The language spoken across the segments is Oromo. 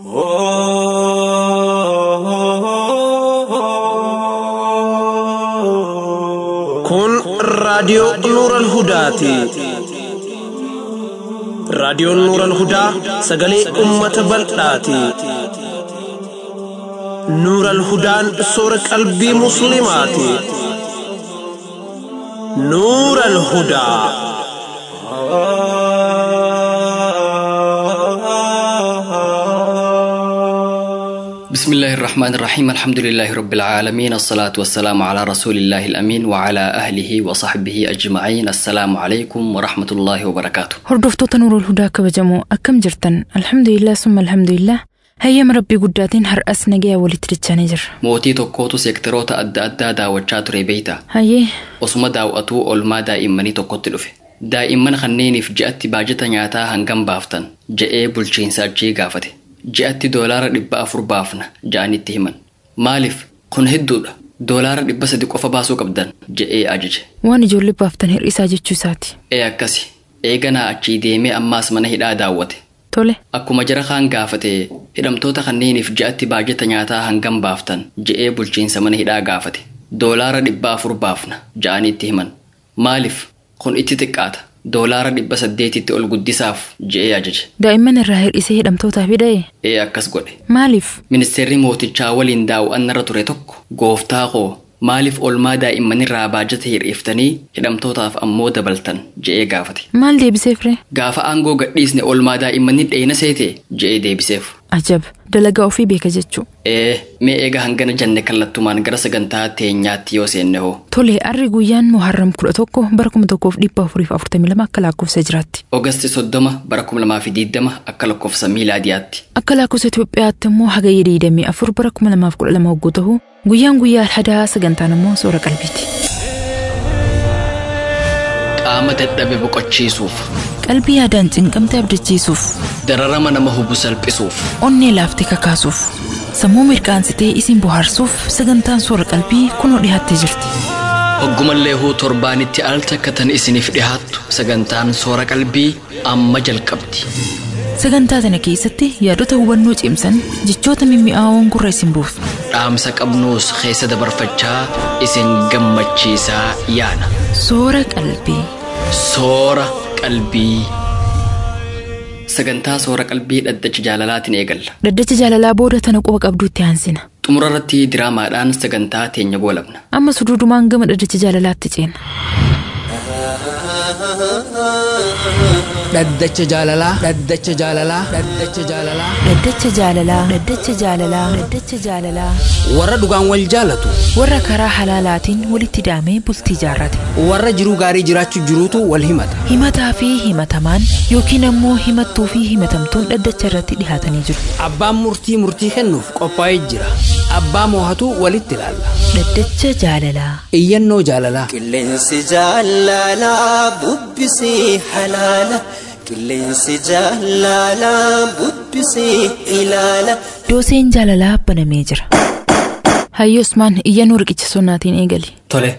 Kun raadiyoo Nuuran Hudaati. Raadiyoon Nuuran Hudaa sagalee uummata bal'aati. Nuuran Hudaan soora qalbii Musliimaati. Nuuran Hudaa. بسم الله الرحمن الرحيم الحمد لله رب العالمين الصلاة والسلام على رسول الله الأمين وعلى أهله وصحبه أجمعين السلام عليكم ورحمة الله وبركاته Hordoftoota Nuurul Hudaa kabajamoo akkam jirtan alhamdulillah summa alhamdulillah hayyama rabbii guddaatiin har'as nagayaa walitti dachaanii jirra. mootii tokkootu seektaroota adda addaa daawwachaa ture beeyta Hayyee osuma daawwatuu olmaa daa'immanii tokkotti dhufe daa'imman kanneeniif ji'atti baajata nyaataa hangam baaftan je'ee bulchiinsa achii gaafate ji'atti doolaara dhibba afur baafna ja'anitti himan maaliif kun hedduudha doolaara dhibba sadi qofa baasuu qabdan je'ee ajaje waan ijoollee baaftan hir'isaa jechuu isaati. ee akkasi eeganaa achii deemee ammaas mana hidhaa daawwate Tole Akkuma jara kaan gaafate hidhamtoota kanneeniif ji'atti baajata nyaataa hangam baaftan je'ee bulchiinsa mana hidhaa gaafate doolaara dhibba afur baafna ja'anitti himan maaliif kun itti xiqqaata doolaara dhibba saddeetitti ol guddisaaf je'ee ajaje daa'imman irraa hir'isee hidhamtootaaf hidhee ee akkas godhe maaliif ministeerri mootichaa waliin daawwannarra ture tokko gooftaa koo maaliif olmaa daa'immanirraa baajata hir'iftanii hidhamtootaaf ammoo dabaltan je'ee gaafate maal deebiseef ree gaafa aangoo gadhiisne olmaa daa'immanni dheena seete je'ee deebiseef ajab dalagaa ofii beeka jechuu ee mee eega hangana janne kallattumaan gara sagantaa teenyaatti yoo seenne hoo tole arri guyyaan muharram kudha tokko bara kuma tokkoof dhibba afuriif afurtamii lama akka lakkoofsa jiraatti ogasti soddoma bara kuma lamaa fi diiddama akka lakkoofsa miilaadiyaatti akka lakkoofsa Itoophiyaatti immoo hagayya diidamii afur bara kuma lamaaf kudha lama hogguu ta'u guyyaan guyyaa alhadaa sagantaan immoo soora qalbiiti. qaama dadhabe boqochiisuuf Qalbii yaadaan cinqamte abdachiisuuf dararama nama hubu salphisuuf onnee laaftee kakaasuuf sammuu mirqaansitee isin bohaarsuuf sagantaan soora qalbii kunoo dhiyaattee jirti. hoggumallee huu torbaanitti al takka tan isiniif dhihaattu sagantaan soora qalbii amma jalqabdi Sagantaa kana keessatti yaadota hubannoo cimsan jechoota mimmi'aawoon gurra isin buufna. dhaamsa qabnuus keessa dabarfachaa isin gammachiisaa yaana Soora qalbii. soora qalbii sagantaa soora qalbii dhaddacha jaalalaatiin eegalla Dhaddacha jaalalaa booda tana quba qabduutti aansina. xumura irratti diraamaadhaan sagantaa teenya goolabna Amma suduudumaan gama dhaddacha jaalalaatti ceena. dhaddacha jaalalaa dhaddacha jaalalaa dhaddacha jaalalaa Dhaddacha jaalalaa. Dhaddacha jaalalaa. Dhaddacha jaalalaa. warra dhugaan wal jaalatu Warra karaa halaalaatiin walitti hidhamee bultii jaarrate. warra jiruu gaarii jiraachuu jiruutu wal himata Himataa fi himatamaan yookiin ammoo himattuu fi himatamtuun dhaddacha irratti dhihaatanii jiru. abbaan murtii murtii kennuuf qophaa'ee jira abbaa moohatu walitti ilaalla Dhaddacha jaalalaa. iyyannoo jaalalaa Qilleensi jaalalaa bubbisee halaala. Qilleensi jaalalaa bubbisee ilaala. Dooseen jaalalaa banamee jira. Hayyo Usmaan iyyannoo riqicha sonnaatiin eegali. Tole.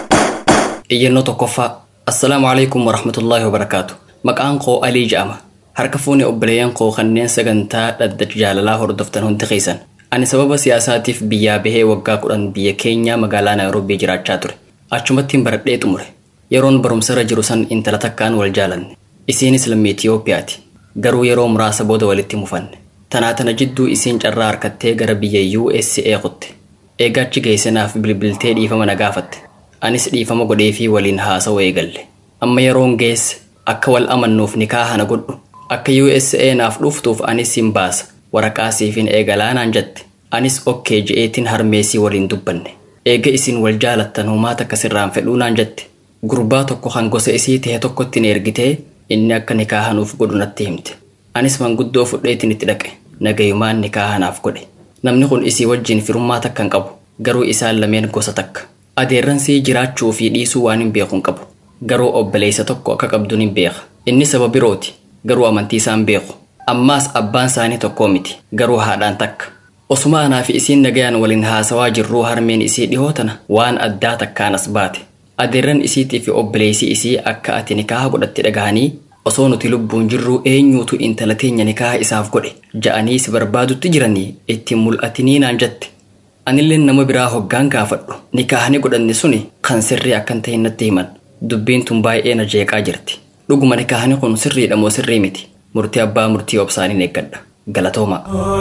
Iyyannoo tokkoffaa. Assalaamu alaikum warahmatullaahi wabarakaatu. Maqaan koo Alii jedhama. Harka fuune obboleeyyan koo kanneen sagantaa dhaddacha jaalalaa hordoftan hundi keessan. Ani sababa siyaasaatiif biyyaa bahee waggaa kudhan biyya keenyaa magaalaa Naayiroobii jiraachaa ture. Achumattiin baradhee xumure. Yeroon barumsarra jiru san intala takkaan wal jaalanne. Isiinis lammii Itiyoophiyaati. Garuu yeroo muraasa booda walitti mufanne. Tanaa tana jidduu isiin carraa harkattee gara biyya USA kutte. Egaa achi geesse naaf bilbiltee dhiifama na gaafatte. Anis dhiifama godheefii waliin haasawuu eegalle. Amma yeroon geesse akka wal amannuuf nikaaha na godhu. Akka USA naaf dhuftuuf anis hin baasa. Waraqaa siifin eegalaa naan jette. Anis okkee je'eetiin harmeesii waliin dubbanne. Eega isin wal jaalattan humaa takka sirraan fedhuu naan jette. Gurbaa tokko kan gosa isii tahe tokkotti na ergitee inni akka nikaaha nuuf godhu natti himte. Anis manguddoo fudheetiin itti dhaqe. Nagayumaan nikaaha naaf godhe. Namni kun isii wajjin firummaa takka hin qabu. Garuu isaan lameen gosa takka. Adeerransii jiraachuu fi dhiisuu waan hin beeku hin qabu. Garuu obboleessa tokko akka qabduun hin beeka. Inni saba birooti. Garuu amantii isaan beeku. Ammaas abbaan isaanii tokkoo miti. Garuu haadhaan takka. Osuma anaa fi isiin nagayaan waliin haasawaa jirruu harmeen isii dhihoo tana waan addaa takkaan as baate. Adeerran isiitii fi obboleessi isii akka ati nikaaha godhatte dhagahanii osoo nuti lubbuun jirruu eenyuutu intala teenya nikaaha isaaf godhe ja'anii si barbaadutti jiranii ittiin mul'atinii naan jette anillee nama biraa hoggaan gaafadhu nikaahni godhanne suni kan sirrii akkan ta'e natti himan dubbiin tun baay'ee na jeeqaa jirti dhuguma nikaahni kun sirriidha moo sirrii miti murtii abbaa murtii obsaaniin eeggadha galatooma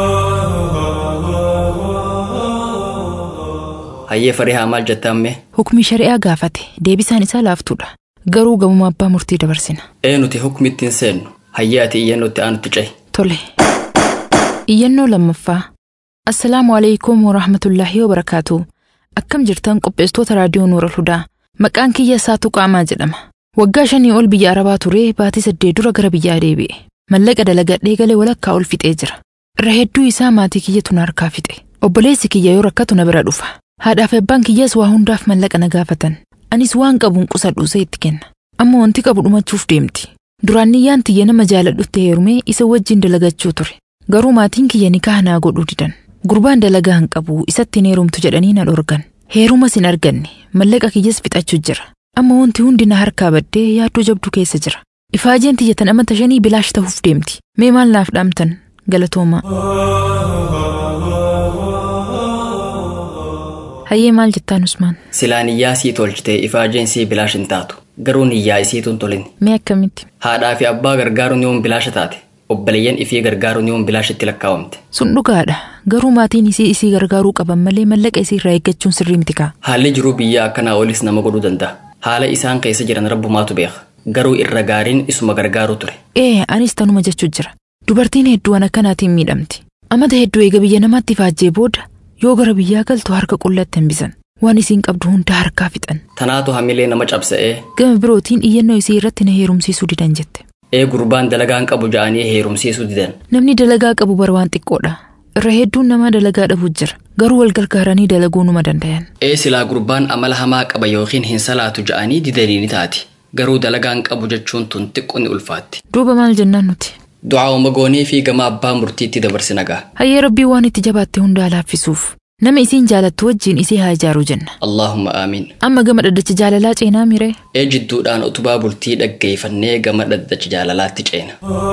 hayyee farihaa maal jettaamme Hukmi shari'aa gaafate deebisaan isaa laaftuudha. Garuu gamuma abbaa murtii dabarsina. ee nuti hukmi ittiin seennu hayyee ati iyyannootti aanutti cehi Tole. Iyyannoo lammaffaa. Assalaamu alaikum warahmatullaahi wabarakaatu. Akkam jirtan qopheessitoota raadiyoo Nuura Hudaa. Maqaan kiyya Saatuu Qaamaa jedhama. Waggaa shanii ol biyya Arabaa ture baatii saddeet dura gara biyyaa deebi'e. Mallaqa dalagadhee galee walakkaa ol fixee jira. Irra hedduu isaa maatii kiyyatu na harkaa fixe. Obboleessi kiyya yoo rakkatu na bira dhufa. Haadhaaf abbaan kiyyaas waa hundaaf mallaqa na gaafatan. Anis waan qabuun qusadhuusee itti kenna. Amma wanti qabu dhumachuuf deemti. Duraan niyyaan tiyya nama jaaladhutti heerumee isa wajjin dalagachuu ture. Garuu maatiin kiyya nikaha naa godhuu didan. Gurbaan dalagaa hin qabu isatti hin heerumtu jedhanii na dhorgan. Heerumas hin arganne mallaqa kiyyas fixachuu jira. Amma wanti hundi na harkaa baddee yaaddoo jabduu keessa jira. Ifaajeen tiyya tan amata shanii bilaash ta'uuf deemti. Mee maal naaf dhaamtan? Galatoomaa. Hayyee maal jettaan Usmaan? silaa niyyaa sii tolchitee ifaajeen sii bilaash hin taatu garuu niyyaa isiituun tolin Mee akkamitti? haadhaa fi abbaa gargaaruun yoon bilaasha taate obboleeyyan ifii gargaaruun yoon bilaashitti lakkaawamte Sun dhugaadha. Garuu maatiin isii isii gargaaruu qaban malee mallaqa isii irraa eeggachuun sirrii miti kaa. haalli jiruu biyya akkanaa olis nama godhuu danda'a haala isaan keessa jiran rabbumaatu beeka garuu irra gaariin isuma gargaaruu ture Ee, anis tanuma jechuu jira. Dubartiin hedduun akkanaatiin miidhamti. Amata hedduu eega biyya namaatti faajjee booda yoo gara biyyaa galtu harka qullatti hambisan. Waan isiin qabdu hunda harkaa fixan. tanaatu hamilee nama cabsa'ee Gama birootiin iyyannoo isii irratti na heerumsiisuu didan jette. ee gurbaan dalagaan qabu ja'anii heerumsiisuu didan Namni dalagaa qabu bara waan xiqqoodha. Irra hedduun namaa dalagaa dhabuu jira. Garuu wal gargaaranii dalaguu numa dandayan. ee silaa gurbaan amala hamaa qaba yookiin hin salaatu ja'anii didanii ni taati garuu dalagaan qabu jechuun tun xiqqoo ni ulfaatti Duuba maal jennaan nuti? du'aa'uma goonii fi gama abbaa murtiitti dabarsi nagaa Hayyee rabbii waan itti jabaatte hundaa laaffisuuf. Nama isiin jaalattu wajjin isii haa ijaaru jenna. allaahumma aamiin Amma gama dhaddacha jaalalaa ceenaa miree? ee jidduudhaan utubaa bultii dhaggeeffannee gama dhaddacha jaalalaatti ceena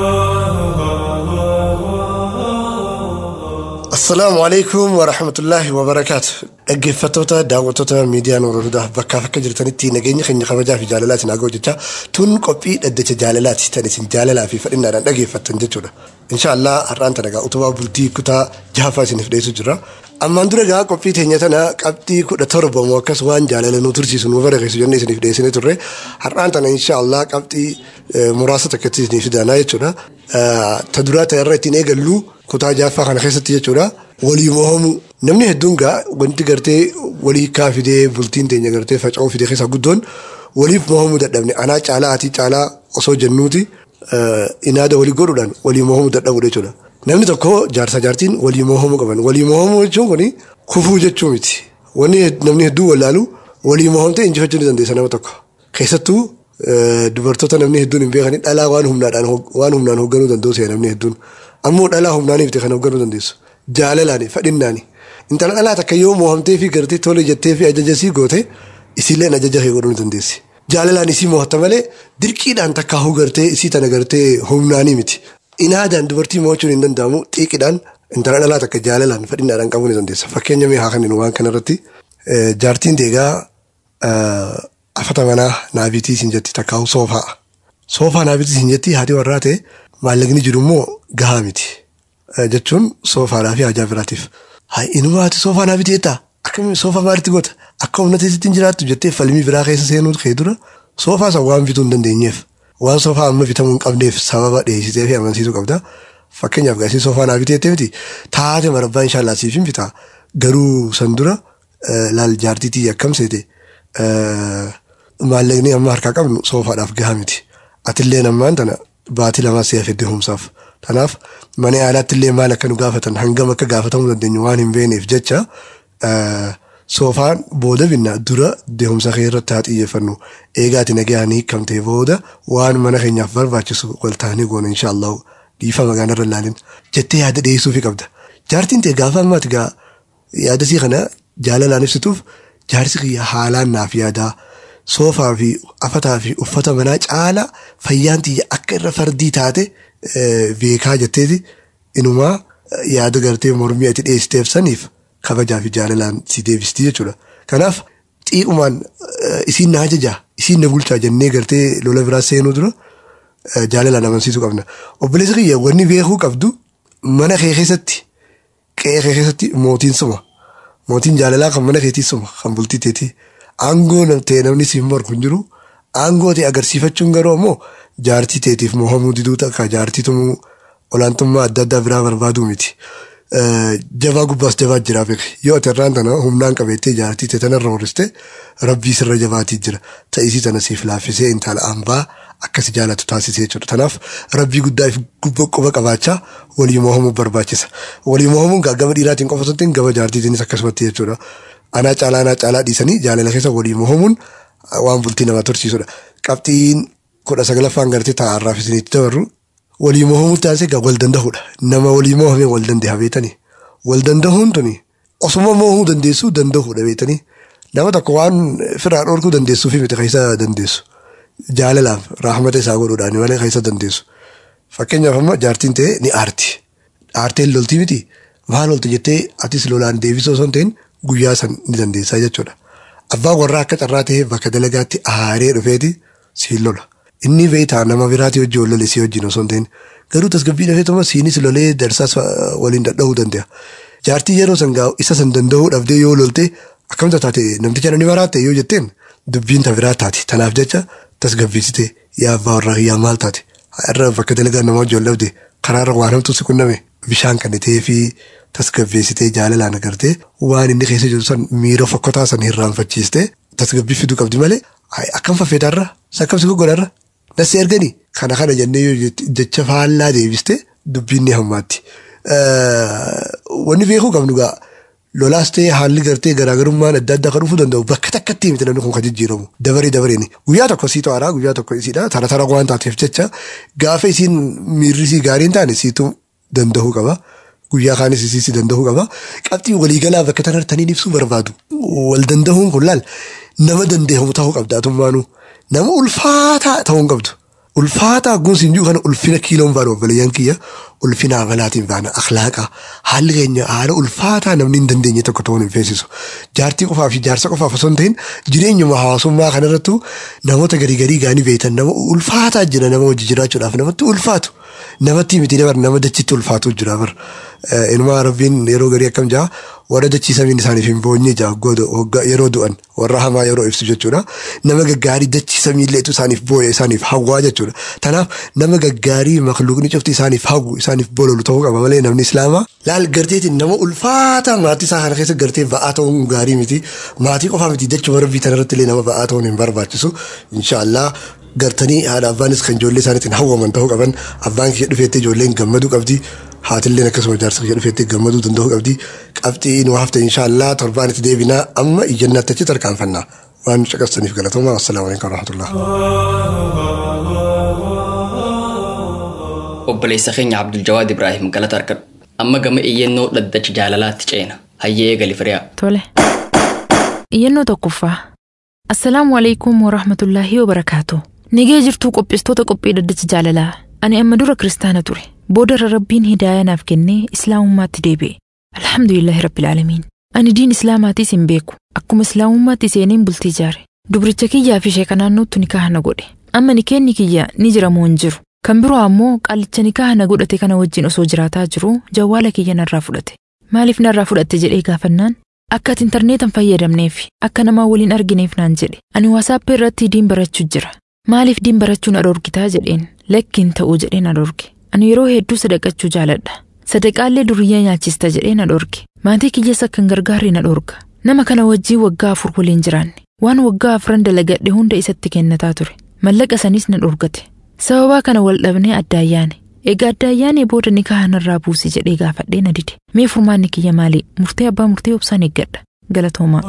Assalaamu alaikum wa rahmatullahi wa barakaatu. Dhaggeeffattoota daawwattoota miidiyaa Nuura Hudaa bakkaaf akka jirtanitti nageenya keenya kabajaa fi jaalalaatiin haa ga'u jecha tun qophii dhaddacha jaalalaati tan isin jaalalaa fi fedhinnaadhaan dhaggeeffattan jechuudha. Inshaallah har'aan tana egaa utubaa bultii kutaa jahaffaa isiniif dhiyeessu jira. Ammaan dura egaa qophii teenya tana qabxii kudha torba moo akkas waan jaalala nu tursiisu nu barakeessu jennee isiniif dhiyeessinee turre har'aan tana inshaallah qabxii eh, muraasa takkatti isiniif fidanaa jechuudha. Eh, Ta duraa ta'e irra ittiin eegallu kutaa jahaffaa kana keessatti jechuudha walii mohamu namni hedduun gaa wanti gartee walii kaa fidee bultiin teenya gartee faca'uu fidee keessaa guddoon waliif mohamuu dadhabne anaa caalaa ati caalaa osoo jennuuti eh, inaada walii godhuudhaan walii mohamuu dadhabudha jechuudha. Namni tokko jaarsa jaartiin walii mohamuu qaban walii mohamuu jechuun kuni kufuu jechuu miti. Wanni hed- namni hedduu wallaalu walii mohamtee injifachuu ni dandeessa nama tokko. Keessattuu eh, dubartoota namni hedduun hin beekani dhalaa waan humnaadhaan hog- waan humnaan hoogganuu danda'u ta'e namni hedduun. Ammoo dhalaa humnaanii fite kan hoogganuu dandeessu. Jaalalaani fedhinnaani. Intala dhalaa takka yoo mohamtee fi gartee tole jettee fi ajaja sii goote isiilleen ajaja kee godhuu ni dandeessi. Jaalalaan isii mo'atta malee dirqiidhaan takka huu gartee isii tana gartee humnaanii miti. Inaadaan dubartii mo'achuun hin danda'amu xiiqidhaan intala dhalaa takka jaalalaan fedhinnaadhaan qabuu ni dandeessa. Fakkeenya mee haa kenninu waan kanarratti eh, jaartiin deegaa eh, afata manaa naabitii siin jetti takka huu soofaa. Soofaa naabitii siin jetti haati warraa ta'e maallaqni jiru immoo gahaa miti. Eh, Jechuun soofaadhaa fi hajaa biraatiif. Haa inuma haati soofaa naabitii jettaa akkamiin soofaa maalitti goota akka humna teessitti hin jiraattu jettee falmii biraa keessa seenuu kee dura soofaa san waan bituu hin dandeenyeef waan soofaa amma bitamuu hin qabneef sababa dhiyeessitee fi amansiisuu qabda. Fakkeenyaaf gaasii soofaa naabitii jettee miti taate marabbaa inshaallah siif hin bitaa garuu san dura eh, laal jaartiitii akkam seete eh, maallaqni amma harkaa qabnu soofaadhaaf gahaa miti. Atillee ammaan tana baatii lamaa si'a fidde humsaaf. Kanaaf mana yaalaatti illee maal akka nu gaafatan hangam akka gaafatamuu dandeenyu waan hin beekneef jecha eh, soofaan booda binna dura deemsa kee irratti haa xiyyeeffannu. Eegaati nagayaan hiikamtee booda waan mana keenyaaf barbaachisu wal taanee goona inshaallahu dhiifa magaalaa irra ilaalin jettee yaada dhiyeessuufi qabda. Jaartiin ta'e gaafa ammaati gaa yaada sii kana jaalalaan ibsituuf jaarsi kiyya haalaan naaf yaadaa soofaa fi afataa fi uffata manaa caala fayyaan tiyya akka irra fardii taate beekaa jetteeti inumaa yaada gartee mormii ati dhiyeessiteef saniif kabajaa fi jaalalaan si deebistii jechuudha. Kanaaf xiiqumaan isiin na ajajaa isiin na bulchaa jennee gartee lola biraa seenuu dura jaalalaan amansiisuu qabna. Obboleessi kiyya wanni beekuu qabdu mana kee keessatti qe'ee kee keessatti mootiin suma. Mootiin jaalalaa kan mana keetii suma kan bultii teetii. Aangoo ta'e namni siin morku hin jiru. Aangoo ta'e agarsiifachuun garuu ammoo jaartii teetiif mohamuu diduu takka jaartii tumuu olaantummaa adda addaa biraa barbaaduu miti. Jabaa gubbaas jabaa jira beeku. Yoo ati irraan tana humnaan qabeettee jaartii ta'e tanarra horiste rabbii sirra jabaatii jira. Ta'isii tana siif laaffisee intala hambaa akkasi jaalatu taasisee jechuudha. Kanaaf rabbii guddaa fi quba qabaachaa walii mohamuu barbaachisa. Walii mohamuun gama dhiiraatiin qofa osoo hin gama jaartiitiinis akkasumatti jechuudha. Anaa caalaa anaa caalaa dhiisanii jaalala keessa walii mohamuun waan bultii nama tursiisudha. Qabxiin kudha sagalaffaan gartee taa'arraaf isinitti dabarru walii mohamuu taasise egaa wal danda'uudha. Nama walii mohamee wal danda'a beetanii. Wal danda'uun tuni osuma mohamuu dandeessuu danda'uudha beetanii. Nama tokko waan firaa dhorkuu dandeessuu fi miti keessa dandeessu. Jaalalaaf raahamata isaa godhuudhaan malee keessa dandeessu. Fakkeenyaaf amma jaartiin ta'e ni aarti. Aarteen loltii miti. Maal loltu jettee atis lolaan deebisoo osoo hin ta'in guyyaa san ni dandeessaa jechuudha. Abbaan warraa akka carraa ta'e bakka dalagaatti aaree dhufeeti siin lola. Inni beektaa nama biraati hojii wal lole si wajjin osoo hin ta'in garuu tasgabbii dhufeetuma siinis lolee darsaas waliin dadhabuu danda'a. Jaartii yeroo san isa san danda'uu dhabdee yoo lolte akkamta taate namticha namni baraatte yoo jetteen dubbiin ta biraa taati. Tanaaf jecha tasgabbeessite yaa abbaa warraa yaa maal taate irra bakka dalagaa nama wajjin wal dhabde karaarra waan hamtuu si qunname bishaan kannitee fi tasgabbeessitee jaalalaan agartee waan inni keessa jiru san miira fokkotaa san hirraanfachiistee tasgabbii fiduu qabdi malee akkam faffeetarra sakkam si goggodarra nasi erganii kana kana jennee yoo jecha faallaa deebiste dubbiin ni hammaatti. Wanni beekuu qabnu gaa lolaas ta'ee haalli gartee garaagarummaan adda addaa kan dhufuu danda'u bakka takkatti miti namni kun kan jijjiiramu dabaree dabareeni guyyaa tokko sii to'araa guyyaa tokko isiidha tara tara waan taateef jecha gaafa isiin miirri sii gaarii hin taane siitu danda'uu qaba. Guyyaa kaanis isiisi danda'uu qaba. Qabxii waliigalaa bakka tanartaniin ibsuu barbaadu. Wal danda'uun kun laal nama dandeehamu ta'uu qabda atummaanuu. Nama ulfaataa ta'uu hin qabdu. Ulfaataa gunsi hin jiru kana ulfina kiiloon baanu obboleeyyan kiyya ulfina amalaatiin baana akhlaaqa haalli keenya haala ulfaataa namni hin dandeenye tokko ta'uun hin feesisu. Jaartii qofaa fi jaarsa qofaaf osoo hin ta'in jireenyuma hawaasummaa kanarrattu namoota garii garii gaanii beektan nama ulfaataa jira nama hojii jiraachuudhaaf namatti ulfaatu. Namatti miti dabar nama dachitti ulfaatu jira bar. Inumaa rabbiin yeroo garii akkam jaa warra dachiisamiin isaaniif hin boonye jaa yeroo du'an warra hamaa yeroo ibsu jechuudha. Nama gaggaarii dachiisamiilleetu isaaniif booye isaaniif hawwaa jechuudha. Tanaaf nama gaggaarii makluuqni cufti isaaniif hawwu isaaniif bololu ta'uu qaba malee namni islaamaa. Laal garteetiin nama ulfaataa maatii isaa kana keessa gartee ba'aa ta'uun gaarii miti. Maatii qofaa miti jechuma rabbii tanarratti illee nama ba'aa ta'uun hin barbaachisu. Inshaallah gartanii haadha abbaanis kan ijoollee isaaniitiin hawwaman ta'uu qaban abbaan kiyya dhufeetti ijoolleen gammaduu qabdi haatilleen akkasuma jaarsa kiyya dhufeetti gammaduu danda'uu qabdi qabxii nu hafte inshaallah torbaan itti deebinaa amma iyyannaatti achi tarkaanfannaa waan caqasaniif galatooma assalaamu alaikum warahmatullah. obboleessa keenya Abdul Jawaad Ibrahim galata argadhu amma gama iyyannoo dhaddacha jaalalaatti ceena hayyee eegali firiyaa. Tole. Iyyannoo tokkoffaa. Assalaamu alaikum warahmatullaahi wabarakaatu. Nagee jirtuu qopheessitoota qophii dhaddacha jaalalaa. Ani amma dura kiristaana ture. Booda irra rabbiin hidaaya naaf kennee islaamummaatti deebi'e. Alhamdulillahi rabbil aalamiin. Ani diin islaamaatiis hin beeku. Akkuma islaamummaatti seeneen bultii ijaare. Dubricha kiyyaa fi sheeka naannootti nikaha na godhe. Amma nikeenni kiyya ni jira moo hin jiru. Kan biroo ammoo qaalicha nikaha na godhate kana wajjin osoo jiraataa jiru jawwaala kiyya narraa fudhate. Maaliif narraa fudhatte jedhee gaafannaan akka ati intarneetan fayyadamneef akka namaa waliin argineef naan jedhe ani waasaappii irratti diin barachuu jira maaliif diin barachuu na dhorgitaa jedheen lakkiin ta'uu jedhee na dhorge ani yeroo hedduu sadaqachuu jaaladha sadaqaallee duriyyaa nyaachista jedhee na dhorge maatii kiyyas akkan gargaarre na dhorga nama kana wajjii waggaa afur waliin jiraanne waan waggaa afran dalagadhe hunda isatti kennataa ture mallaqa sanis na dhorgate sababaa kana wal dhabnee addaayyaane egaa addaayyaanee booda nikaha narraa buusi jedhee gaafadhee na dide mee furmaanni kiyya maali murtee abbaa murtee obsaan eeggadha galatoomaa.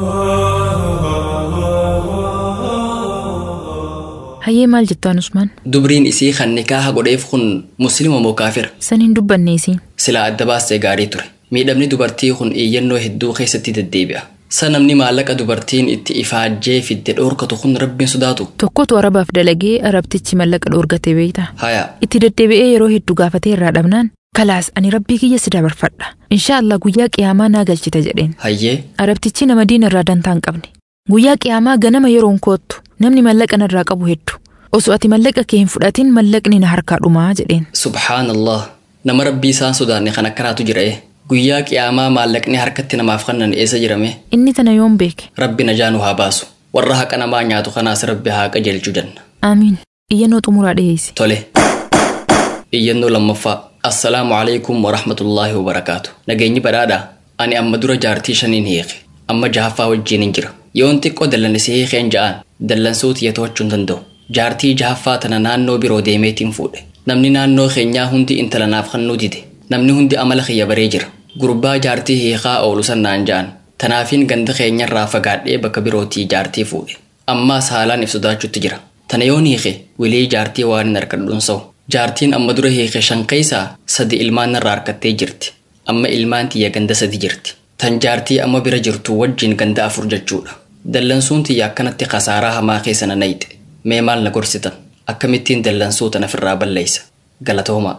hayyee maal jettaan usmaan Dubriin isii kan nikaaha godheef kun musliima moo kaafira? san hin dubbanne isiin Silaa adda baastee gaarii ture. Miidhamni dubartii kun iyyannoo hedduu keessatti deddeebi'a. sa namni maallaqa dubartiin itti ifaajjee fidde dhoorkatu kun rabbiin sodaatu Tokkotu arabaaf dalagee arabtichi mallaqa dhoorgate beeyta. haya Itti deddeebi'ee yeroo hedduu gaafatee irraa dhabnaan kalaas ani rabbii kiyya si dabarfadha. Inshaallah guyyaa qiyaamaa naa galchita jedheen. hayyee Arabtichi nama diina irraa dantaa hin qabne. Guyyaa qiyaamaa ganama yeroon koottu namni mallaqa narraa qabu hedduu. Osoo ati mallaqa kee hin fudhatin mallaqni na harkaa dhumaa jedheen. subhaanallah nama rabbii isaan sodaanne kan akkanaatu jira ee guyyaa qiyaamaa maallaqni harkatti namaaf kannan eessa jirame Inni tana yoom beeke? rabbi najaa nu haa baasu warra haqa namaa nyaatu kanaas rabbi haa qajeelchu janna Aamiin. Iyyannoo xumuraa dhiyeessi. tole iyyannoo lammaffaa assalaamu alaikum warahmatullaahi wabarakaatu nageenyi badhaadha ani amma dura jaartii shaniin hiike amma jahaffaa wajjiin hin jira yoon xiqqoo dallanisi hiikeen ja'aan dallansuuti yatoachuu hin danda'u jaartii jahaffaa tana naannoo biroo deemeetiin fuudhe namni naannoo keenyaa hundi intala naaf kannuu dide namni hundi amala kiyya baree jira gurbaa jaartii hiikaa oolu sannaan ja'an tanaafiin ganda keenyarraa fagaadhee bakka birootii jaartii fuudhe ammaas haalaan if sodaachuutti jira tana yoon hiike wilii jaartii waan hin harkadhuun sa'u jaartiin amma dura hiike shan keessaa sadi ilmaan narraa harkattee jirti amma ilmaan tiyya ganda sadi jirti tan jaartii amma bira jirtu wajjin ganda afur jechuudha dallansuun tiyya akkanatti kasaaraa hamaa keessa na nayxe mee maal na gorsitan akkamittiin dallansuu tana firraa balleeysa galatoomaa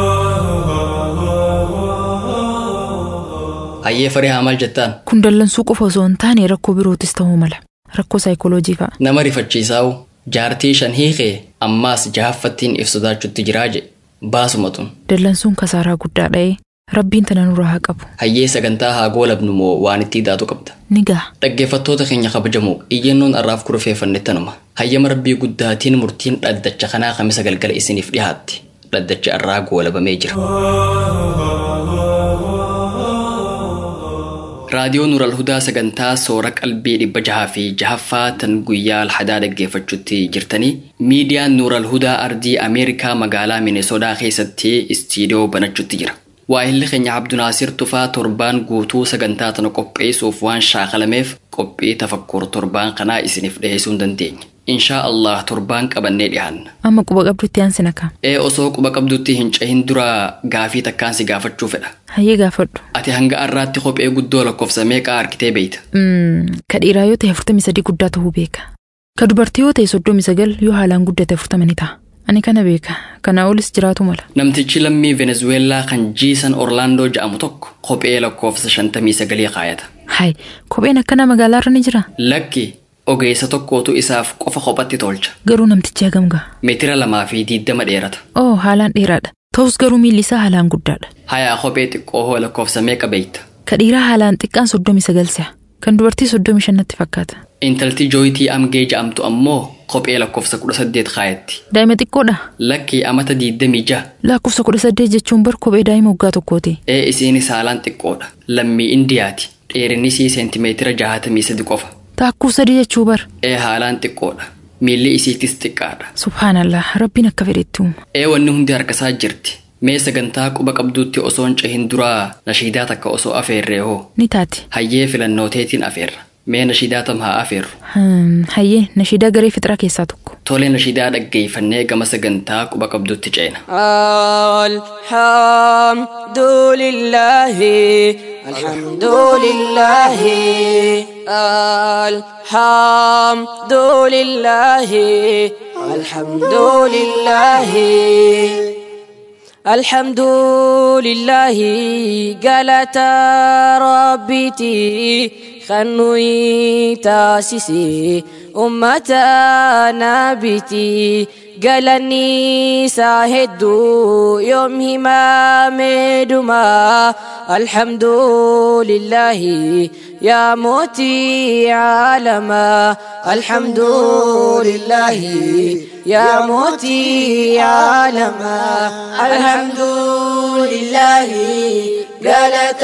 hayyee faree haa maal jettaan Kun dallansuu qofa osoo hin taane rakkoo birootis ta'uu mala. Rakkoo saayikooloojii fa'a. nama rifachiisaa'u jaartii shan hiikee ammaas jahaffattiin if sodaachutti jiraa je baasuma tun Dallansuun kasaaraa guddaa dha'ee rabbiin tana nurraa haa qabu. hayyee sagantaa haa goolabnu moo waan itti hidhaatu qabda Ni gaha. dhaggeeffattoota keenya kabajamoo iyyannoon arraaf kurfeeffanne tanuma hayyama rabbii guddaatiin murtiin dhaddacha kanaa kamisa galgala isiniif dhihaatti dhaddachi arraa goolabamee jira raadiyoo nuural hudaa sagantaa soora qalbii dhibba jahaa fi jahaffaa tan guyyaa alhadaa dhaggeeffachuutti jirtanii miidiyaan nuural hudaa ardii ameerikaa magaalaa minesodaa keessatti istiidiyoo banachuutti jira waahilli keenya abdunaasir tufaa torbaan guutuu sagantaa tana qopheessuuf waan shaakalameef qophii tafakkur torbaan kanaa isiniif dhiheessuu hin dandeenye inshaa allah torbaan qabannee dhihaanna Amma quba qabdutti aansina kaa. ee osoo quba qabdutti hin cahin dura gaafii takkaan si gaafachuu fedha Hayyee gaafadhu. ati hanga arraatti kophee guddoo lakkoofsa meeqaa argitee beeyta Mm, Ka dhiiraa yoo ta'e afurtamii sadii guddaa ta'uu beeka. Ka dubartii yoo ta'e soddomii sagal yoo haalaan guddate afurtama ni ta'a. Ani kana beeka. Kana olis jiraatu mala. namtichi lammii venezuweelaa kan jiisan orlaandoo ja'amu tokko kophee lakkoofsa shantamii sagalii kaayata Hayi, kopheen akkana magaalaarra ni jira. lakki ogeessa tokkootu isaaf qofa kophatti tolcha Garuu namtichi hagam gaha. meetira lamaa fi diiddama dheerata Oo, haalaan dheeraadha. Ta'us garuu miilli isaa haalaan guddaadha. hayaa kophee xiqqoo hoo lakkoofsa meeqa beeyta Ka dhiiraa haalaan xiqqaan soddomii sagal si'a. Kan dubartii soddomii shannatti fakkaata. intalti jooyitii amgee ja'amtu ammoo kophee lakkoofsa kudha saddeet kaayatti Daa'ima xiqqoodha. lakki amata diiddamii ja'a Lakkoofsa kudha saddeet jechuun bar kophee daa'ima waggaa tokkooti. ee isiinis haalaan xiqqoodha lammii indiyaati dheerinnisii seentimeetira jahatamii sadi qofa Taakkuu sadii jechuu bar. ee haalaan xiqqoodha miilli isiitis xiqqaadha Subhaanallah, rabbiin akka fedhetti uuma. ee wanni hundi harkasaa jirti mee sagantaa quba qabduutti osoo hin cahin duraa nashiidaa takka osoo afeerree hoo Ni taati. hayyee filannooteetiin afeerra mee nashiidaa tam haa afeerru Hmm, Hayyee, nashiidaa garee fixraa keessaa tokko. tolee nashiidaa dhaggeeffannee gama sagantaa quba qabduutti ceena الحمد لله الحمد لله الحمد لله الحمد لله الحمد لله قالت ربتي خنوي تاسسي أمتنا بتي قالني ساهدو يوم همامدما الحمد لله يا موتي عالما الحمد لله يا موتي عالما الحمد لله قالت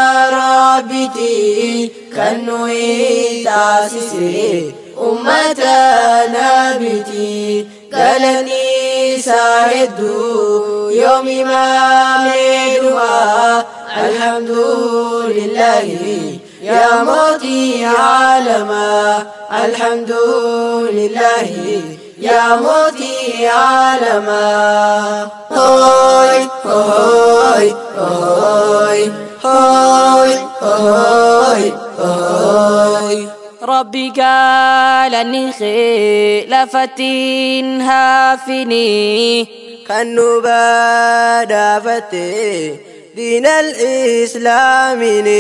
ربتي كنوي تاسسي أمتنا بتي قالني ساعدوا يوم ما مدوا الحمد لله يا موتي عالما الحمد لله يا موتي عالما هاي هاي هاي هاي هاي هاي ربي قال النخي لفتين هافني كانوا بادا فتي دين الإسلام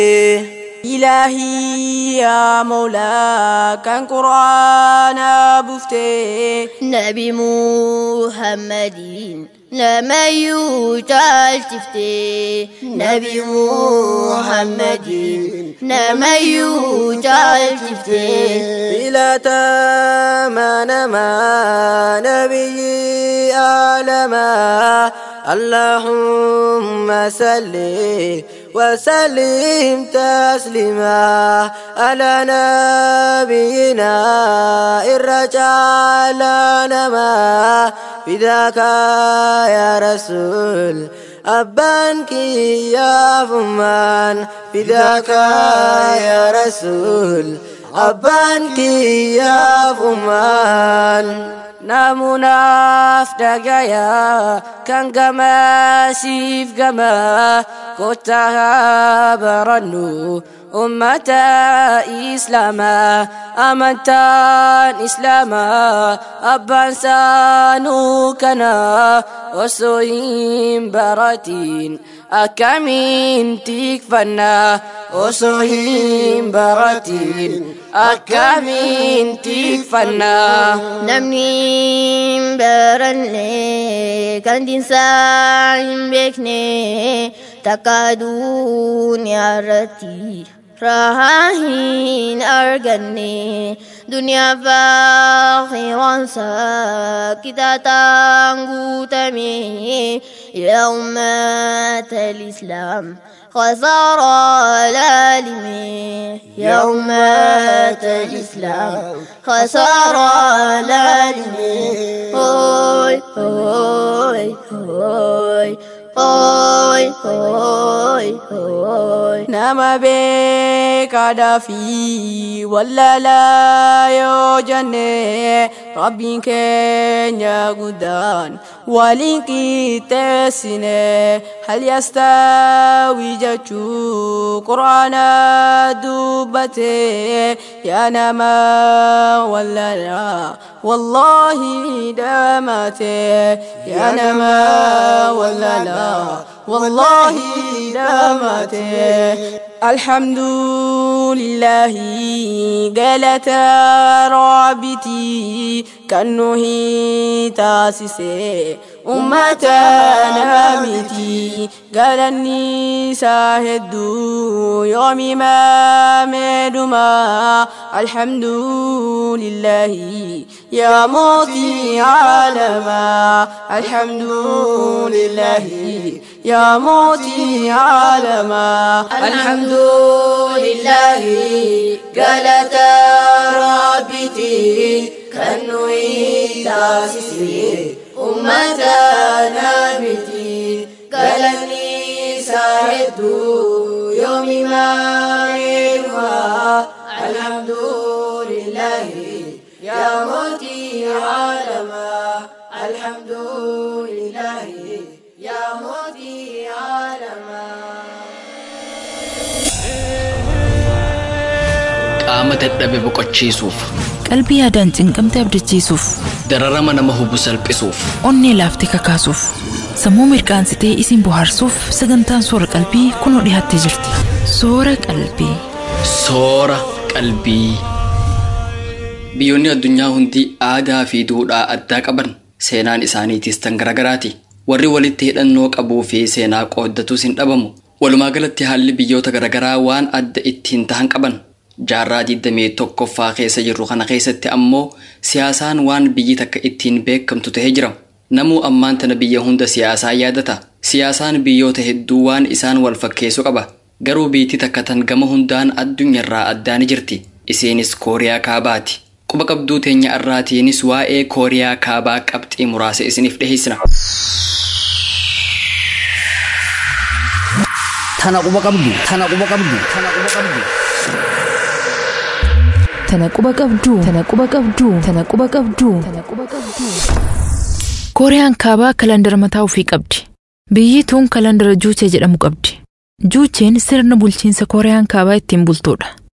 إلهي يا مولا كان قرآن بفتي نبي محمد لما يوتال تفتي نبي محمد لما يوتال تفتي إلى تامان ما نبي آلما اللهم صل وسلم تسليما على نبينا الرجال نما فداك يا رسول أبانك يا فمان فداك يا رسول أبانك يا فمان namunaaf dhagaya kan gamaasiif gama kottaa barannu ummata islaamaa amantaan islaamaa abbaan saanuu kana osoo hin baratiin akkamiin tikfanna osoo hin baratiin akkamiin tikfanna namni baranne kan dinsaa hin beekne takka duniyaa irratti rahaa hin arganne duniyaa faaqiransa kitaataan guutame yaa ummata lislaam خسر العالم يا أمة الإسلام خسر العالم هوي هوي هوي هوي هوي هوي nama beekaadhaa fi wallaalaa yoo jenne rabbiin keenya guddaan waliin qixxeessine hal yastaawi jechuu qur'aana dubbate yaa nama wallaalaa wallaahi dhamate yaa nama wallaalaa والله دامت الحمد لله قالت رابتي كأنه تاسسي أمتنا متي قال النساء هدو يوم ما مدما الحمد لله يا موتي عالما الحمد لله يا موتي عالما الحمد لله قالت ربتي كأنه تاسسي أمتنا بتي قالني ساعد يوم ما منها الحمد لله يا موتي عالما الحمد لله يا موتي عالما qaama dadhabe boqochiisuuf qalbii yaadaan cinqamte abdachiisuuf dararama nama hubu salphisuuf onnee laaftee kakaasuuf sammuu mirqaansitee isin bohaarsuuf sagantaan soora qalbii kunoo dhiyaattee jirti soora qalbii soora qalbii biyyoonni addunyaa hundi aadaa fi duudhaa addaa qaban seenaan isaaniitiis tan garagaraati warri walitti hidhannoo qabuu fi seenaa qooddatus hin dhabamu walumaa galatti haalli biyyoota garagaraa waan adda ittiin tahan qaban jaarraa digdamii tokkoffaa keessa jirru kana keessatti ammoo siyaasaan waan biyyi takka ittiin beekamtu tahee jira namuu ammaan tana biyya hunda siyaasaa yaadata siyaasaan biyyoota hedduu waan isaan wal fakkeessu qaba garuu biitti takka tan gama hundaan addunyaarraa addaa ni jirti isiinis kooriyaa kaabaati quba qabduu teenya irraatiinis waa'ee kooriyaa kaabaa qabxii muraasa isiniif dhiheessina Tana quba qabdu. Tana quba qabdu. Tana quba qabdu. tana quba qabduu tana quba qabduu tana quba qabduu tana quba qabduu kooriyaan kaabaa kalandara mataa ofii qabdi biyyi tun kalandara juuchee jedhamu qabdi juucheen sirna bulchiinsa kooriyaan kaabaa ittiin bultuudha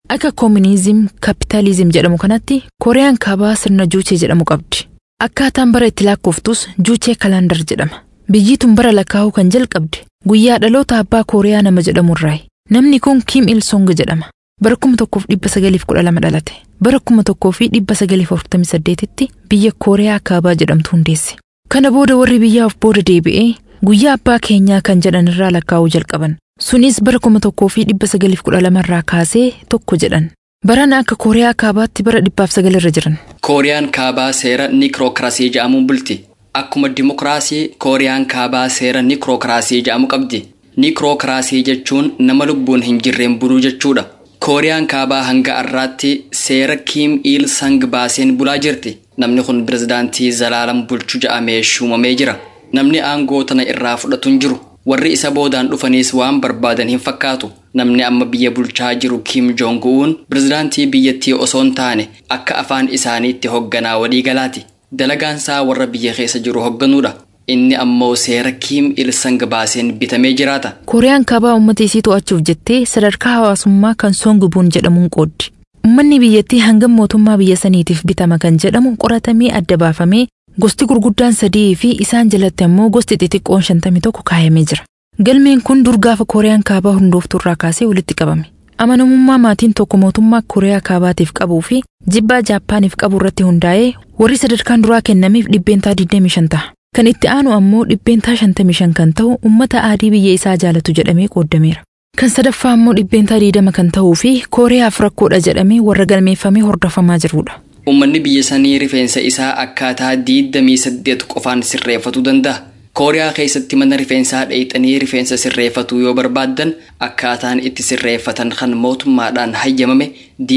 Akka koominizim kaapitaalizim jedhamu kanatti Kooriyaan kaabaa sirna juuchee jedhamu qabdi. Akkaataan bara itti lakkooftus juuchee kalaandar jedhama. Biyyi tun bara lakkaa'uu kan jalqabde guyyaa dhaloota abbaa Kooriyaa nama jedhamu irraayi. Namni kun Kim Il Song jedhama. Bara kuma tokkoof dhibba sagaliif kudha lama dhalate. Bara kuma tokkoo fi dhibba sagaliif afurtamii saddeetitti biyya Kooriyaa kaabaa jedhamtu hundeesse. Kana booda warri biyyaaf booda deebi'ee guyyaa abbaa keenyaa kan jedhan irraa lakkaa'uu jalqaban. Sunis bara kuma tokkoo fi dhibba sagaliif kudha lama irraa kaasee tokko jedhan. Barana akka Kooriyaa kaabaatti bara dhibbaaf sagalirra jiran. Kooriyaan kaabaa seera nikirookiraasii jedhamuun bulti. Akkuma dimokiraasii Kooriyaan kaabaa seera nikirookiraasii jedhamu qabdi. Nikirookiraasii jechuun nama lubbuun hin jirreen buluu jechuudha. Kooriyaan kaabaa hanga har'aatti seera Kiim Il Sang baaseen bulaa jirti. Namni kun pirezidaantii Zalaalam bulchu jedhamee shuumamee jira. Namni aangoo tana irraa fudhatu hin jiru. Warri isa boodaan dhufaniis waan barbaadan hin fakkaatu. Namni amma biyya bulchaa jiru Kim Jong-un pirezidaantii biyyattii osoo hin taane akka afaan isaaniitti hoogganaa waliigalaati. Dalagaansaa warra biyya keessa jiru hoogganuudha. Inni ammoo seera Kiim Il Sang baaseen bitamee jiraata. Kooriyaan kaabaa uummata isii to'achuuf jettee sadarkaa hawaasummaa kan Songubuun jedhamuun qooddi. Uummanni biyyattii hangam mootummaa biyya saniitiif bitama kan jedhamu qoratamee adda baafamee gosti gurguddaan sadii fi isaan jalatti ammoo gosti xixiqqoon shantamii tokko kaayamee jira. Galmeen kun dur gaafa Kooriyaan kaabaa hundooftuu irraa kaasee walitti qabame. Amanamummaa maatiin tokko mootummaa Kooriyaa kaabaatiif qabuu fi jibbaa Jaappaaniif qabu irratti hundaa'ee warri sadarkaan duraa kennameef dhibbeentaa 25 ta'a. Kan itti aanu ammoo dhibbeentaa 55 kan ta'u uummata aadii biyya isaa jaalatu jedhamee qooddameera. Kan sadaffaa ammoo dhibbeentaa 20 kan ta'uu fi Kooriyaaf rakkoodha jedhamee warra galmeeffamee hordofamaa jirudha. Uummanni biyya sanii rifeensa isaa akkaataa 28 qofaan sirreeffatuu danda'a. Kooriyaa keessatti mana rifeensaa dheeyxanii rifeensa sirreeffatuu yoo barbaaddan akkaataan itti sirreeffatan kan mootummaadhaan hayyamame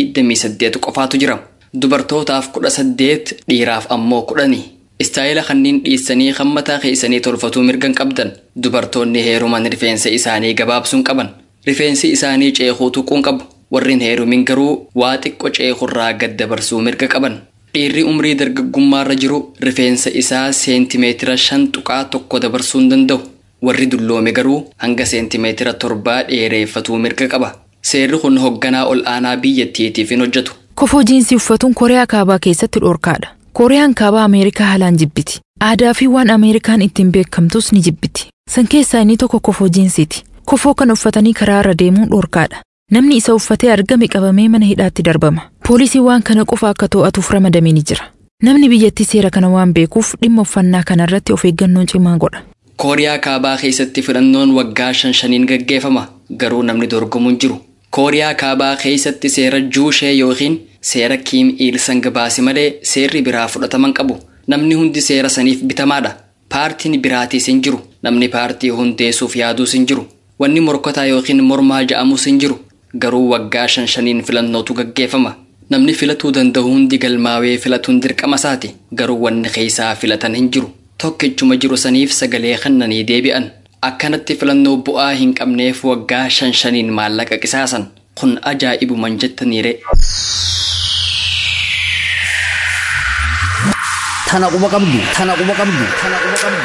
28 qofaatu jira. Dubartootaaf 18 dhiiraaf ammoo 10. Istaayila kanneen dhiissanii kan mataa keessanii tolfatuu mirgan qabdan dubartoonni heeruman rifeensa isaanii gabaabsuun qaban. Rifeensi isaanii ceekuu tuquun qabu. Warreen heerumin garuu waa xiqqo ceekurraa gad dabarsuu mirga qaban. Dhiirri umrii dargaggummaarra jiru rifeensa isaa seentimeetira shan tuqaa tokko dabarsuu hin danda'u. Warri dulloome garuu hanga seentimeetira torbaa dheereeffatuu mirga qaba. Seerri kun hoogganaa ol aanaa biyyattiitiif hin hojjetu. Kofoo jiinsii uffatuun Kooriyaa kaabaa keessatti dhorkaadha. Kooriyaan kaabaa Ameerikaa haalaan jibbiti. Aadaa fi waan Ameerikaan ittiin beekamtus ni jibbiti. San keessaa inni tokko kofoo jiinsiiti. Kofoo kan uffatanii karaa irra deemuun dhorkaadha. Namni isa uffatee argame qabamee mana hidhaatti darbama. Poolisiin waan kana qofa akka to'atuuf ramadamee ni jira. Namni biyyattii seera kana waan beekuuf dhimma uffannaa kana irratti of eeggannoo cimaa godha. Kooriyaa kaabaa keessatti filannoon waggaa shan shaniin gaggeeffama. Garuu namni dorgomu hin jiru. Kooriyaa kaabaa keessatti seera juushee yookiin seera kiim il sang baase malee seerri biraa fudhataman qabu. Namni hundi seera saniif bitamaadha. Paartiin biraatiis hin jiru. Namni paartii hundeessuuf yaaduus hin jiru. Wanni morkataa yookiin mormaa ja'amus hin jiru. Garuu waggaa shan shaniin filannootu gaggeeffama. Namni filatuu danda'u hundi galmaawee filatuun dirqama isaati. Garuu wanni keessaa filatan hin jiru. Tokkichuma jiru saniif sagalee kennanii deebi'an. Akkanatti filannoo bu'aa hin qabneef waggaa shan shaniin maallaqa qisaasan. Kun ajaa'ibuman jettaniire. Tana quba qabdu. Tana quba qabdu. Tana quba qabdu.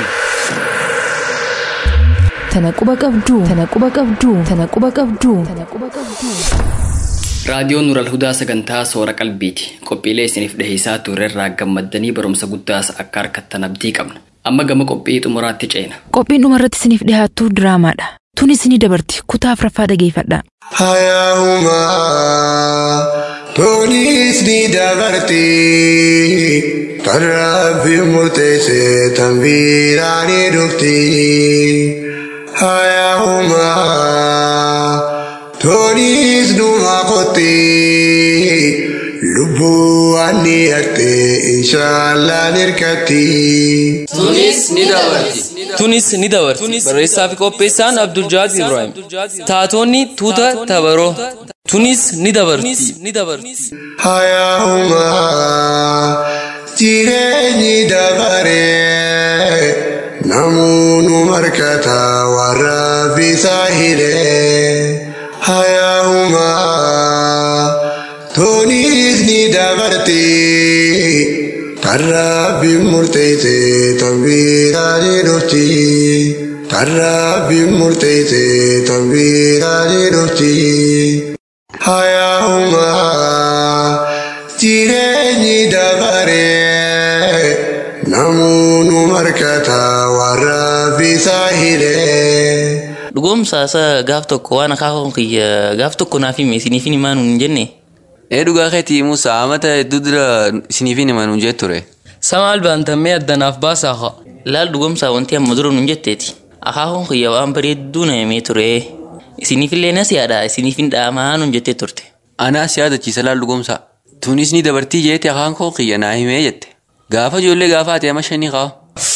Tana quba qabduu. Tana quba qabduu. Tana quba qabduu. Tana quba qabduu. Raadiyoon Nural Hudaa sagantaa soora qalbiiti. Qophiilee isiniif dhiheessaa turerraa gammaddanii barumsa guddaas akka harkattan abdii qabna. Amma gama qophii xumuraatti ceena. Qophiin dhumarratti isiniif dhiyaattu diraamaadha. Tunis ni dabarti. Kutaa afuraffaa dhageeffadhaa. Hayaahuma tunis ni dabarti kan rabbi murteesse tan biraa ni dhufti. Hayaahuma tunis dhuma qotti lubbuu ani harte inshaallah nirkatti. Tunis ni dabarti. Tunis ni dabarti. Barreessaa fi qopheessaan Abdul Jaad Ibrahim. Taatonni tuuta tabaroo. Tunis ni dabarti. Hayaahuma jireenyi dabaree namoonni markata warra bisaa hidhee. Hayaahuma tunis ni dabarti. Tarraabbi murteesse tambiraa ni dhufti. Tarraabbi murteesse tambiraa ni dhufti. Hayaahuma ساهرين Dhugoomsa isaa gaaf tokko waan akaakuu kiyya gaaf tokko naaf hime isiniif hin himaa nuun jenne. Ee dhugaa keetii Musa amata hedduu dura isiniif hin himaa nuun jee ture. Samaal baantammee addanaaf baasaa haa. Laal dhugoomsa wanti amma dura nuun jetteeti. Akaakuun kiyya waan bareedduu na himee ture. Isiniif illee nas yaada isiniif hin dhaamaa nuun jettee turte. Anaas yaadachiisa laal dhugoomsa. Tunis ni dabartii jeeti akaakuu kiyya naa himee jette. Gaafa ijoollee gaafa ati ama shanii qaba.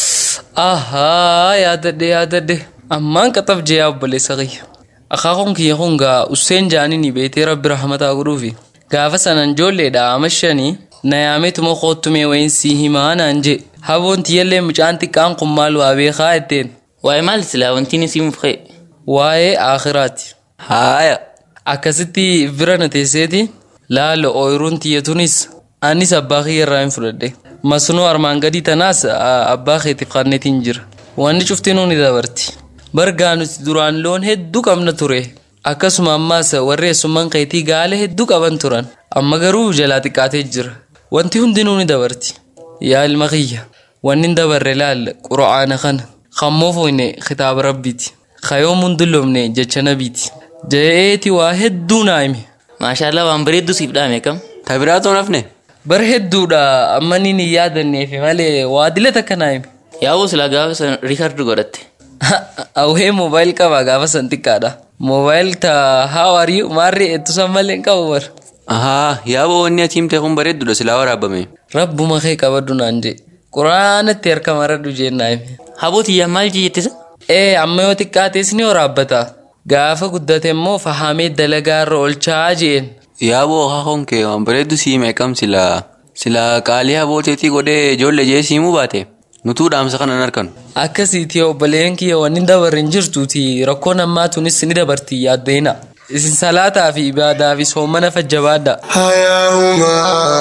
Ahaa yaadadhe yaadadhe. Ammaan qaxaf jee obboleessa kiyya. Akaakuun kiyya kun gaa Useen jaanii beetee rabbi rahmataa godhuufi. Gaafa sanan ijoolleedha ama shanii na yaametuma koottumee wayin sii himaa naan jee. Haboon tiyyallee mucaan xiqqaan kun maal waa beekaa jetteen. Waa'ee maal silaa wanti ni simuuf ka'e. Waa'ee akhiraati. Haaya. Akkasitti bira na teesseeti laalo ooyiruun tiyyatunis anis abbaa kiyya irraa hin fudhadhe. Masnoo armaan gadii tanaas abbaa keetiif qanneetiin jira. Wanni cuftinuu ni dabarti. Bargaa nuti duraan loon hedduu qabna ture. Akkasuma ammaas warri eessummaan keetii gaala hedduu qaban turan. Amma garuu jalaa xiqqaatee jira. Wanti hundinuu ni dabarti. Yaa ilma kiyya. Wanni hin dabarre laal qura'aana kana. Kammoo foyne kitaaba rabbiiti. Kayoom hundulloomne jecha nabiiti. Ja'eeti waa hedduu naa hime. Maashaallah waan bareedduu siif dhaame kam. Tabiraatoo nafne. Bar hedduudha amma ni hin yaadanneefi malee waa dila takka naa hime. Yaa'uu silaa gaafa san riikardi godhatte. Awwee moobaayil qaba gaafa san xiqqaadha. Moobaayil ta how are you maarree ettusan malee hin qabu bar. Ahaa yaaboo wanni ati himte kun bareedduudha silaa waraabame. Rabbuma kee qabaddu naan jee. Quraanatti harka maradhu jeen naa hime. Habootiyyaa maal jettisa? Ee amma yoo xiqqaates ni waraabbata. Gaafa guddate immoo fahamee dalagaa irra oolchaa jeen. Yaaboo akaakuun kee waan bareeddu sii meeqam silaa silaa qaalii habooteetii godhee ijoollee jee siimuu baate. Nutuu dhaamsa kanan harkanu. Akkasiiti obboleen kiyya wanni dabarre hin jirtuuti rakkoon ammaa tunis ni dabarti yaaddeena. Isin salaataa fi ibaadaa fi soomana fajjabaadha. Hayaahuma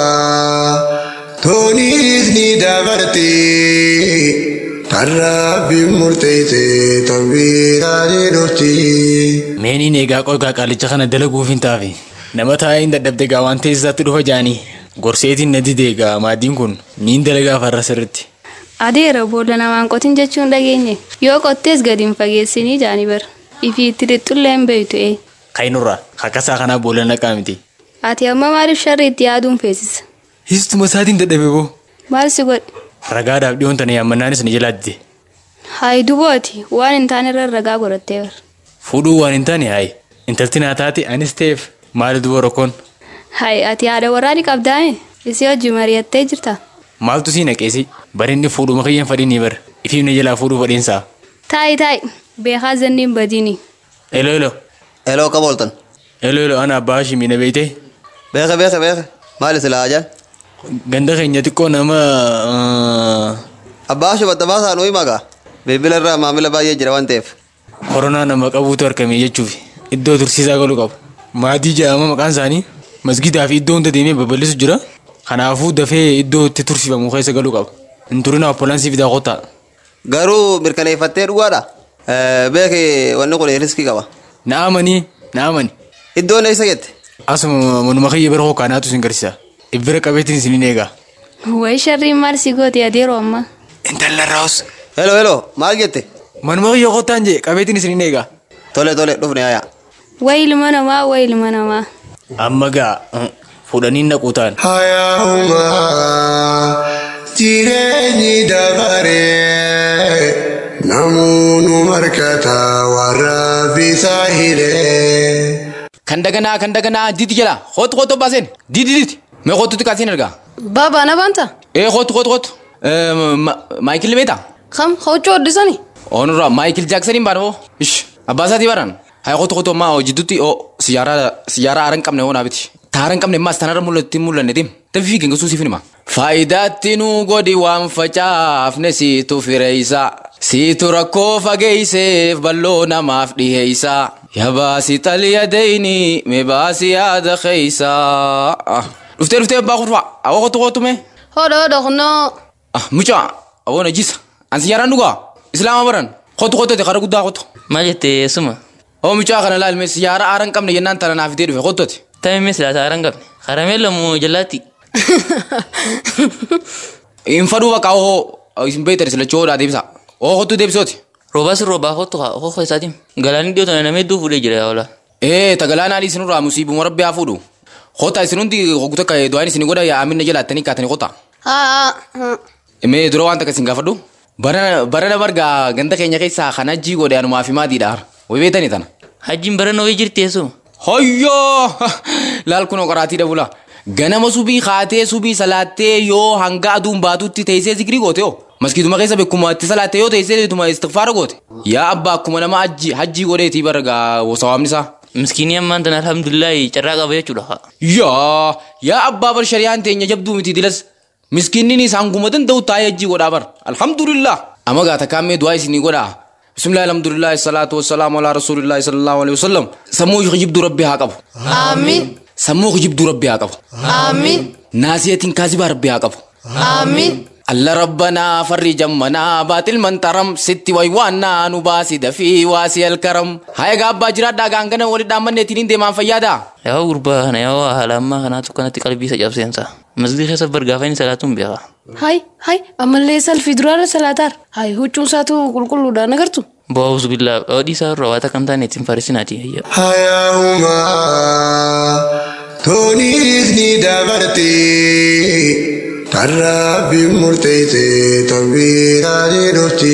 toniis ni dabarti tarraabbi murteesse tanbiiraa ni dhufti. Meeniin eegaa qogaa qaalicha kana dalaguuf hin taafe. Nama taa'ee hin dadhabde gaa waan teessisaatti dhufa jaanii. Gorseetiin na didee gaa maaddiin kun niin dalagaa farra sirritti. Adeera boolla namaan qotin jechuun dhageenye yoo qottees gadi hin fageessinii jaani bara ifii itti dhixxullee hin beeytu ee. Kainurraa kakkasaa kanaa boolla naqaa miti. Ati amma maaliif sharri itti yaaduun feesisa? Histuma isaatiin dadhabe boo. Maal si godhe? Ragaadhaaf dhiyoon tana yaammannaanis ni jalaa dide. Hayi dubooti waan hin taane irra ragaa godhattee bara. Fuudhuu waan hin taane hayi intalti naa taate anis ta'eef maali duba rakkoon. Hayi ati haadha warraani qabdaa'e isii hojii mari'attee jirta. Maaltu sii naqeesi barinni fuudhuma kiyyan fadhiin bara ifiif na jalaa fuudhuu fadhiinsaa. Taayi taayi beekaa zanniin badiini. Elo elo. Eloo qaba ooltan. Elo elo ana abbaa shimii na beeyte. Beeka beeka beeka maali silaa ajaan. Ganda keenya xiqqoo nama. Abbaa shubatta baasaa nuyi magaa bilbila irraa maamila baay'ee jira waan ta'eef. Koronaa nama qabuutu argame jechuuf iddoo tursiisaa galu qabu. Maatii jedhama maqaan isaanii masgiidaa fi iddoo hunda deemee babal'isu jira. Kanaafuu dafee iddoo itti tursiifamu keessa galuu qaba. Hin turina appolaansii fidaa kottaa. Garuu mirkaneeffattee dhugaadha. Beeki wanni kun riskii qaba. Na'amanii na'amani. Iddoon eessa jette? Asuma manuma kiyya bira hookaanaatu isin garsiisa. Ibbira qabeetiin isin eega. Wayi sharriin maal si goote adeeroo amma. Intala raawus. Helo helo maal jette? Manuma kiyya kottaan jee qabeetiin isin eega. Tole tole dhufne yaa. Wayi ilma namaa wayi ilma namaa. Amma gaa fuudhanii naquu ta'an. Hayaahuma jireenyi dabaree namoonni markata warra bisaa hiree. Kan daganaa kan daganaa didi jala hootu hootu baaseen didi didi mee hootutti kaasiin argaa. Baabaa na baanta. Ee hootu hootu hootu maayikil beeta. Kam hojii hoddisani. Onurraa maayikil jaaksaniin baadhoo ish abbaa isaatii baran haa hootu hootu ammaa hojjitutti siyaaraa siyaaraa haaran qabne hoonaa biti. Taaran qabne ammaas tanarra mul'atti mul'anne tim tafi fiigin gasuusii finima. Faayidaatti nu godhi waan facaafne siitu fireeysa. Siitu rakkoo fageeyseef balloo namaaf dhiheeysa. Yabaasi xaliya deyni mebaasi yaada keeysa. Dhuftee dhuftee abbaa kurfaa awwa qotu qotu mee. Hodha hodha kunoo. Mucaa awwa na jisa. An siyaaraan dhugaa islaama baran qotu qotu te kara guddaa qotu. Maal jettee suma? Oo mucaa kana laalme siyaara aaran qabne jennaan tana naaf itee dhufe qotooti. Tammi mis laata aaran qabne karamella moo jalaatti? Hin faduu bakka oo isin beektan silachoo odaa deebisa. Oo qotu deebisooti. Roobaas roobaa kottu hoho isaatiin. Galaanni dhiyoo tana nama hedduu fuudhee jira yaa ola. ee tagalaanaa isinirraa musiibuma rabbi haa fuudhu kota isin hundi hoggota ka du'aan isin godha yaa amina jalaattanii kaatanii kota haa mee dura waan takka isin gaafadhu barana marga ganda keenya keessaa kan hajjii godhe anumaa fi maatiidha way beetanii tana Hajjiin barana wayii jirti eessu. hoyyoo laal kunoo qoraatii dhabula ganama subii kaatee subii salaattee yoo hanga aduun baatutti teessee zikrii goote yoo maskiituma keessa beekuma itti salaattee yoo teessee ituma istikfaara goote yaa abbaa akkuma nama hajji hajjii godheetii barga sawaamni isaa Miskiinii ammaan tana alhamdulillahi carraa qaba jechuudha. yaa yaa abbaa bar shari'aan teenya jabduu miti dilas miskiinni isaan guma danda'u taa'ee hajjii godhaa bar alhamdulillah amma gaata kaammee du'aa isinii godhaa bismillah alhamdulillah salaatu wasalaamu alaa rasuulillahi sallallahu alaihi wasallam sammuu kijibduu rabbi haa qabu Amiin. sammuu kijibduu rabbi haa qabu Amiin. naasiyatiin kaasibaa rabbi haa qabu Amiin. alla rabbanaa farri jammanaa baatil mantaram sitti waywaannaa nu baasi dafii waasi alkaram haya gaabbaa jiraadhaa gaangana wali dhaammanneetiin hin deemaan fayyaadaa Yaa gurbaa kana yaa haala ammaa kanaatu kanatti qalbii isa cabseensa. Masgii keessa bargaafaa inni salaatuun beeka. Hai hai ammallee salfii duraarra salaataar. Hai huccuun isaatu qulqulluudha nagartu. Bo'oos billaa odii isaa irraa waan akkam taane ittiin farsinaati. Hayaahuma toniis ni dabarte tarraa fi murteesse tambiiraa ni dhufti.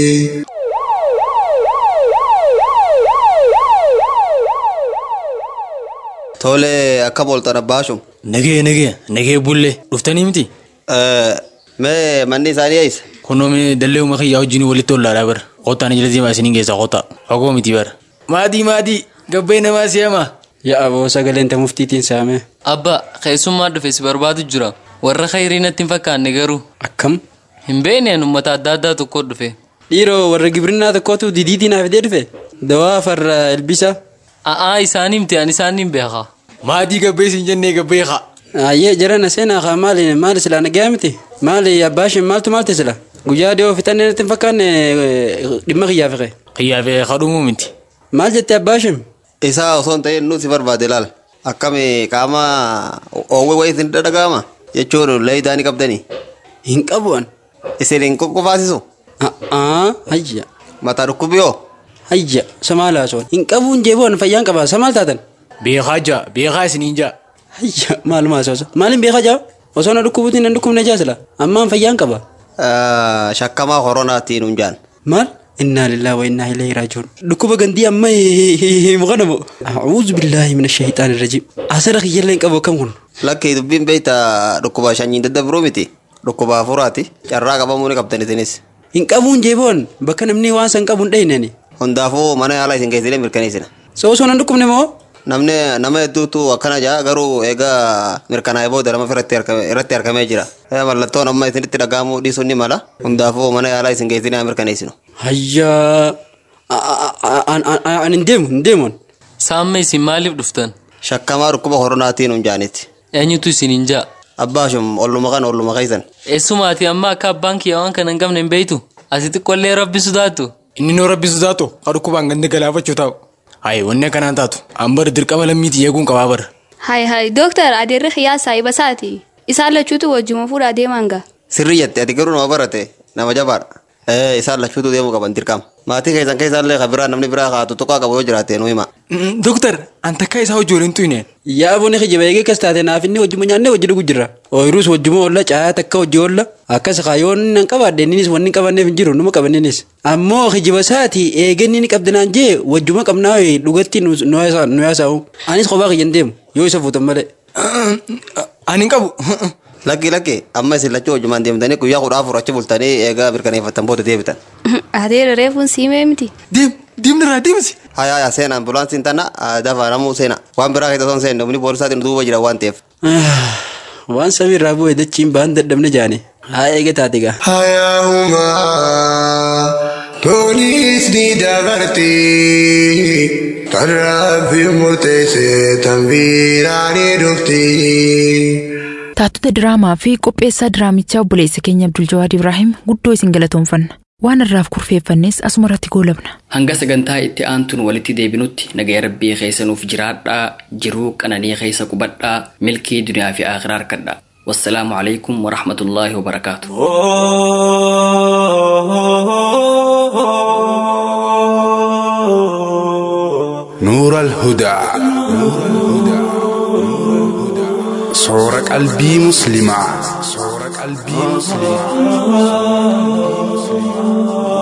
Tole akka booltan abbaashum. Nagee nagee nagee bullee dhuftanii miti. Mee manni isaanii eessa? Kunoo mee dallee uumaa kiyyaa wajjin walitti ollaadhaa bara. Qottaan ijala deemaa isiniin keessaa qota. Fagoo miti bara. Maatii maatii gabbee namaa si'ama. Yaa aboo sagaleen ta muftiitiin saame. Abba keessummaa dhufe si barbaadu jira. Warra khayrii natti hin fakkaanne garuu. Akkam? Hin beekneen uummata adda addaa tokko dhufe. Dhiiroo warra gibirinnaa tokkotu didiitii naaf fidee dhufe. Dawaa farra ilbisa. A'aa isaanii miti ani isaanii beeka. Maatii gabbee siin jennee gabbee haa. Ayyee jarana seenaa kaa maali maali silaa nagaa miti maali abbaashin maaltu maalti sila guyyaa dhiyoo fixannee natti hin fakkaanne dhimma kiyyaa fiqe. Kiyyaa fiqe kadhumuu miti. Maal jette abbaashin? Isaa osoo hin ta'in nuti barbaade laal. Akkami qaama oowwee wayii isin dhadhaga'ama jechuun leeyidaa ni qabdanii. Hin qabu'an. Isin hin qophaasisu. Hayya. Mataa dhukkubiyoo. Hayya samaal haasawwan hin qabuun jeeboon fayyaan qaba samaal taatan. Beekaa jaa beekaa isiniin jaa. Hayya maaluma haasawsa maaliin beekaa jaa osoo na dhukkubuutiin na dhukkubne jaasila ammaan fayyaan qaba. Shakkamaa koronaatiin hunjaan. Maal? إنا لله وإنا إليه راجعون لكوبا غندي أما مغنمو أعوذ بالله من الشيطان الرجيم أسرق يلين كابو كم كن Lakki dubbiin beeyta dhukkuba shanyiin daddabiruu miti. Dhukkuba afuraati. Carraa qabamuu ni qabdan isinis. hin qabuun jeeboon bakka namni waan san qabuun dhayinani Hundaafuu mana yaalaa isin geessilee mirkaneessina. so osoo nan dhukkubne moo Namni nama hedduutu akkana jaa garuu egaa mirkanaa'ee booda nama irratti argame- irratti argamee jira. Eh, Mallattoon amma isinitti dhaga'amuu dhiisuun ni mala. Hundaafuu mana yaalaa isin geessilee haa mirkaneessinu. hayyaa an hin deemu hin deemuun Saamma isin maaliif dhuftan? Shakkamaa dhukkuba koronaatiin hunjaanitti. Eenyutu isin hin jaa? Abbaashum olluma kana olluma keessan. Eessumaati amma akka abbaan kiyya waan kana hin qabne hin beeytu? Asi xiqqollee rabbi sodaatu. Inni noo rabbi sodaatu haa dhukkubaan ganda galaafachuu taa'u. Hayi wanni akkanaan taatu an bara dirqama lammiitii eeguun qabaa bara. Hai hai dooktar adeerri xiyyaa saahiba isaati. Isaan lachuutu wajjuma fuudhaa deeman gaa. Sirrii jette ati garuu nama barate nama jabaadha. Eh, isaan lachuutu deemuu qaban dirqama. Maatii keessan keessaallee kan biraa namni biraa haa tuttuqaa qabu yoo jiraate nu hima. Doktar an takka isaa hojii waliin tuyne. yaa booni kijiba eegee kas taate naaf inni wajjuma nyaannee wajji dhugu jirra ooyiruus wajjuma olla caayaa takka hojii olla akkas kaayoon nan qabaadhe innis wanni hin qabanneef hin jiru numa qabannenis ammoo kijiba isaati eegenni ni qabdinaan jee wajjuma qabnaa dhugatti nu yaasaa'u anis kophaa kiyyan deemu yoo isa fuutan malee. Ani hin qabu. Lakki lakki amma isin lachuu wajjumaan deemtanii guyyaa kudha afur achi bultanii eegaa mirkaneeffattan booda deebitan. Adeera reefuun siimee miti. Deem deemnirraa deemsi. Hayaa yaa seena ambulaansiin tana dafa namuu seena waan biraa keessa osoo hin seenne humni poolisaatiin duuba jira waan ta'eef. waan samiirraa bu'e dachiin baan dadhabne jaane haa eege taate gaa. Hayaahuma toniis ni dabarte tarraa fi murteesse tambiiraa ni dhufti. Taatota diraamaa fi qopheessaa diraamichaa obboleessa keenya Abdul Jawaad Ibrahim guddoo isin galatoomfanna. Waan irraaf kurfeeffannes asuma irratti goolabna. Hanga sagantaa itti aantuun walitti deebinutti nagaya rabbii keessa nuuf jiraadhaa jiruu qananii keessa qubadhaa milkii duniyaa fi akhiraa harkadhaa. Wassalaamu alaikum warahmatullaahi wabarakaatu. Oh نور الهدى صور قلبي مسلمة صور قلبي مسلمة